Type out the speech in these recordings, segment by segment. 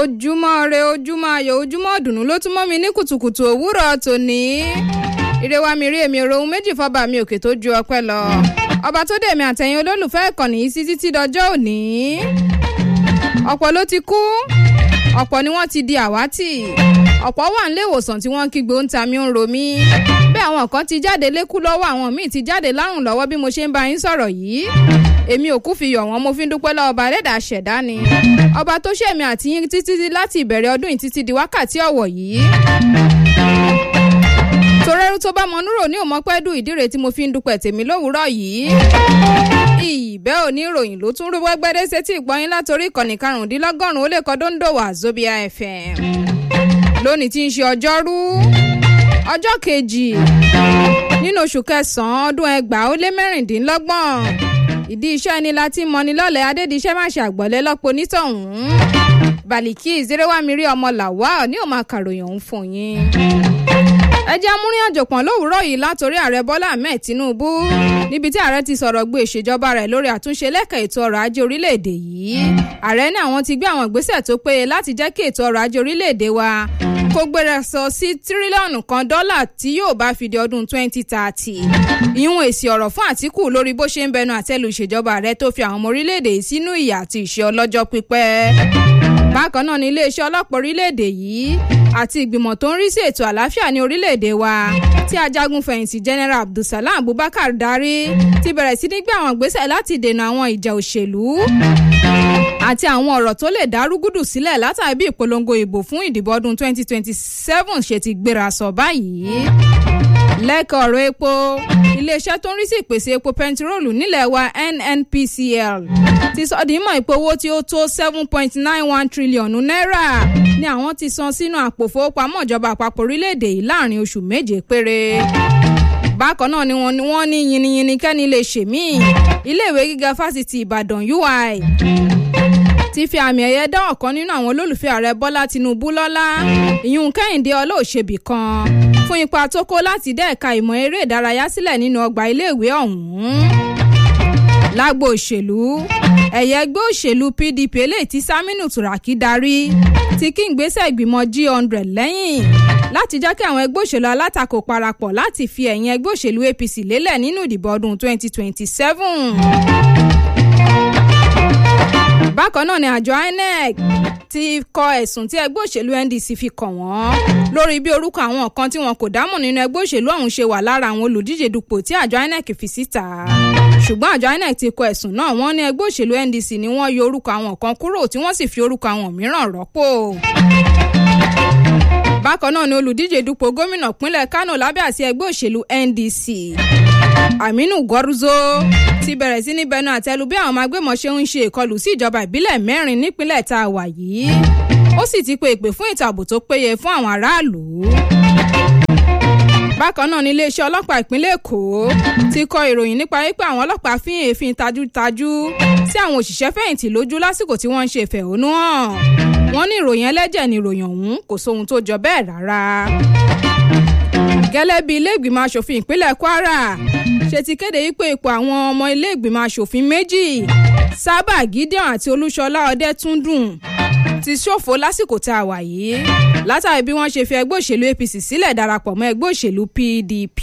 ojúmọ́ re ojúmọ́ ayọ̀ ojúmọ́ ọ̀dùnnú ló tún mọ́ mi ní kùtùkùtù òwúrọ̀ tòní. ire wa mi rí èmi rohun méjì fọba mi òkè tó ju ọpẹ́ lọ. ọba tó dé mi àtẹ̀yìn olólùfẹ́ ìkànnì yìí sí títí dọjọ́ òní. ọ̀pọ̀ ló ti kú ọ̀pọ̀ ni wọ́n ti di àwátì ọ̀pọ̀ wà nílé ìwòsàn tí wọ́n ń kígbe ń ta mi ń ro mí bẹ́ẹ̀ àwọn kan ti jáde lékú lọ́wọ́ àwọn míì ti jáde lárùn lọ́wọ́ bí mo ṣe ń bá yín sọ̀rọ̀ yìí èmi ò kú fi yọ̀ wọ́n mo fi ń dúpẹ́ lọ́wọ́ ọba ẹlẹ́dà ṣẹ̀dá ni ọba tó ṣèmi àti yín títí láti ìbẹ̀rẹ̀ ọdún yìí títí di wákàtí ọ̀wọ̀ yìí torẹ́rú tó bá mọ núrò ní òmọ́pẹ́dù ìdíre tí mo fi ń dúpẹ́ tèmi lówùúrọ̀ yìí ìbẹ́ òní ìròyìn ló tún rú wẹ́gbẹ́dẹ́ sétí ìgbọ́yìn látòrí ìkànnì karùndínlọ́gọ́rùn-ún ó lè kọ́ dóńdó wà Zobia FM lónìí tí ń ṣe ọjọ́rú ọjọ́ kejì nínú oṣù kẹsàn-án ọdún ẹgbàá ó lé mẹ́rìndínlọ́gbọ̀n ìdí iṣẹ́ ni láti mọni lọ́lẹ̀ adédìṣẹ́ má ṣe àgbọ̀lẹ́ lọ́pọ̀ onítọ̀hún bàlìkí ìzérèwámirí ọmọ làwà ní òun máa kàròyìn òun fún yín ẹ jẹ́ amúrin àjòpọ̀n lówùúrọ̀ yìí látòrí ààrẹ bọ́lá ahmed tinubu níbi tí ààrẹ ti sọ̀rọ̀ gbé ìṣèjọba rẹ̀ lórí àtúnṣe lẹ́ka ètò ọrọ̀ ajé orílẹ̀-èdè yìí ààrẹ ní àwọn ti gbé àwọn ìgbésẹ̀ tó péye láti jẹ́ kí ètò ọrọ̀ ajé orílẹ̀-èdè wa kó gbéra sọ sí tírílíọ̀nù kan dọ́là tí yóò bá fi di ọdún 2030 ìhun èsì ọ̀rọ̀ fún àtìkù lórí bó ṣe ń bẹnu àtẹ́lu ìṣèjọba rẹ̀ tó fi àwọn ọmọ orílẹ̀-èdè yìí sínú ìyà àti ìṣẹ́ ọlọ́jọ́ pípẹ́ bákan náà ní iléeṣẹ́ ọlọ́pàá orílẹ̀-èdè yìí àti ìgbìmọ̀ tó ń rí sí ètò àlàáfíà ní orílẹ̀-èdè wa tí ajagun fẹ̀yìntì general abdulsalam abubakar darí ti bẹ̀rẹ̀ sí ní gbé àwọn ìgbésẹ̀ láti dènà àwọn ìjà òṣèlú àti àwọn ọ̀rọ̀ tó lè dá rúgúdù sílẹ̀ látàrí bí ìpolongo ìbò fún ìdìbò ọdún 2027 ṣe ti gbéra sọ báyìí lẹ́kọ̀ọ́ ọ̀rọ̀ epo iléeṣẹ́ tó ń rí sí ìpèsè epo pẹntiróòlù nílẹ̀ wa nnpcl ti sọ di mọ̀ ìpò owó tí ó tó seven point nine one tírílíọ̀nù náírà ni àwọn ti san sínú àpò fowópamọ́ ìjọba àpapọ̀ orílẹ̀-èdè yìí láàrin oṣù méje péré bákan náà ni wọ́n ní wọ́n ní yiniyini kẹ́ni lè ṣèmí iléèwé gíga fásitì ìbàdàn ui ti fi àmì ẹ̀yẹ dá ọ̀kan nínú àwọn olólùfẹ́ ààrẹ bọ́lá tinubu lọ́lá ìyún kẹ́hìndé ọlọ́ọ̀ṣẹ́bì kan fún ipa tó kó láti dá ẹ̀ka ìmọ̀ eré ìdárayá sílẹ̀ nínú ọgbà iléèwé ọ̀hún lágbo òṣèlú ẹ̀yẹ ẹgbẹ́ òṣèlú pdp eléyìí tí saminu turaki darí ti kí n gbésẹ̀ ìgbìmọ̀ g hundred lẹ́yìn láti jẹ́ kí àwọn ẹgbẹ́ òṣèlú alátakò parapọ̀ láti fi ẹ̀yìn ẹgbẹ́ òṣèlú apc lélẹ̀ nínú ìdìbò ọdún twenty twenty seven bákan náà ni àjọ inec ti kọ ẹ̀sùn tí ẹgbẹ́ òṣèlú ndc fi kàn wọ́n lórí bí orúkọ àwọn kan tí wọn kò dámọ̀ nínú ẹgbẹ́ òṣèlú ọ̀hún ṣe wà lára àwọn olùdíje dupò tí àjọ inec fi síta ṣùgbọ́n àjọ inec ti kọ ẹ̀sùn náà wọ́n ní ẹgbẹ́ òṣèlú ndc ni wọ́n yọ orúkọ àwọn kan kúrò tí wọ́n sì fi orúkọ àwọn mìíràn rọ́pò bákan náà ni olùdíje dupò gómìnà pínlẹ̀ kánò lábẹ́ àti ẹgbẹ́ òṣèlú ndc aminu gwarzo ti bẹ̀rẹ̀ sí ní bẹnu àtẹ́lu bí àwọn agbébọn ṣe ń ṣe ìkọlù sí ìjọba ìbílẹ̀ mẹ́rin nípínlẹ̀ tá a wà yìí ó sì ti pe ìpè fún ètò ààbò tó péye fún àwọn aráàlú bákan náà ní iléeṣẹ́ ọlọ́pàá ìpínlẹ̀ èkó ti kọ ìròyìn nípa wípé àwọn ọlọ́pàá fi èéfín tajútajú sí àwọn òṣìṣẹ́ fẹ̀yìntì lójú lásìkò tí wọ́n ń ṣe ìfẹ̀hónú hàn wọ́n ní ìròyìn ẹlẹ́jẹ̀ ní ìròyìn ọ̀hún kò sóhun tó jọ bẹ́ẹ̀ rárá gẹ́lẹ́ bí ilé ìgbìmọ̀ asòfin ìpínlẹ̀ kwara ṣe ti kéde wípé ipò àwọn ọmọ ilé ìgbìmọ̀ asòfin méjì sábà gideon àti olúṣọlá ọdẹtúndùn ti ṣòfò lásìkò tá a wà yìí látàrí bí wọ́n ṣe fi ẹgbẹ́ òṣèlú apc sílẹ̀ darapọ̀ mọ́ ẹgbẹ́ òṣèlú pdp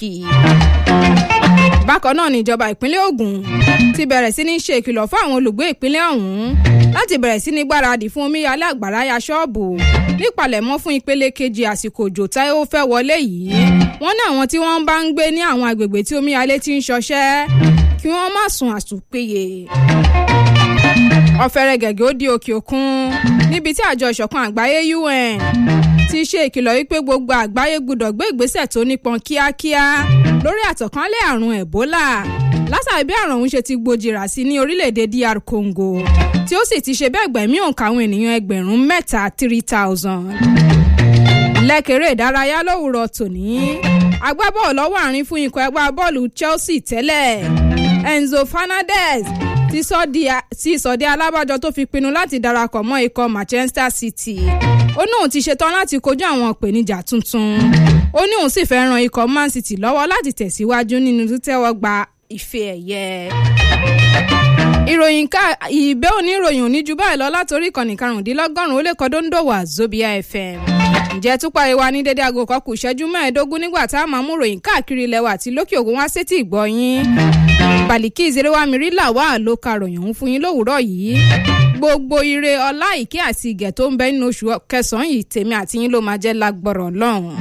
bákan náà níjọba ìpínlẹ̀ ogun ti bẹ̀rẹ̀ sí ní ṣe ìkìlọ̀ fún àwọn olùgbé ìpínlẹ̀ ọ̀hún láti bẹ̀rẹ̀ sí ní gbáradì fún omíyalé àgbàrá ya ṣọ́ọ̀bù nípalẹ̀mọ́ fún ìpele kejì àsìkò òjò tá ó fẹ́ wọlé yìí wọ́n ní àwọn tí wọ́n bá ń gbé ní àwọn agbègbè tí omíyalé ti ń ṣọṣẹ́ kí wọ́n má sùn àsùnpéye ọ̀fẹ́rẹ́ gẹ̀gẹ́ ó di òkè òkun níbi tí àjọ ìṣọ̀kan àgbáyé un ti ṣe ìkìlọ̀ wípé gbogbo àgbáyé gbọ́dọ̀ gbé ìgbésẹ̀ tó nípọn kíákíá lórí àtọ̀kánlẹ̀ àrùn ebola látàrí bí àrùn ọ̀hún ṣe ti gbòjìrà sí ní orílẹ̀-èdè dr congo tí ó sì ti ṣe bẹ́ẹ̀ gbẹ̀mí òǹkà àwọn ènìyàn ẹgbẹ̀rún mẹ́ta three thousand. lẹ́kẹ̀rẹ́ ìdárayá lówùrọ̀ tòní agbábọ́ọ̀lù lọ́wọ́ àárín fún ikọ̀ ẹgbẹ́ bọ́ọ̀lù chelsea tẹ́lẹ̀ enzo fernandez ti sọ̀dí alábàjọ tó fi pinnu láti darapọ̀ mọ́ ikọ̀ manchester city ó ní òun ti ṣetán láti kojú àwọn ìpèníjà tuntun ó ní òun sì fẹ́ ran ikọ̀ man city lọ́wọ́ láti tẹ̀síwájú nínú títẹ́wọ́ gba ife ẹ̀yẹ. ìròyìn ká ìbẹ́ òní ìròyìn òní ju báyìí lọ látòrí ìkànnì karùndínlọ́gọ́rùn-ún ó lè kọ́ dóńdó wà zobia fm ǹjẹ́ túpá ewa ní dédé aago kan kù ìṣẹ́jú mẹ́ẹ̀ẹ́dógún nígbà tá a máa mú ròyìn káàkiri ilẹ̀ wa àti lókè ògùn wá sétí ìgbọ́yín bàlíkì ìzerewá mirila wà ló ka ròyìn òun fún yín lówùúrọ̀ yìí gbogbo ire ọlá ìkẹ́ àti ìgẹ̀ tó ń bẹ nínú oṣù kẹsàn-án yìí tèmi àti yín ló máa jẹ́ lágbọ̀rọ̀ lọ́hùn.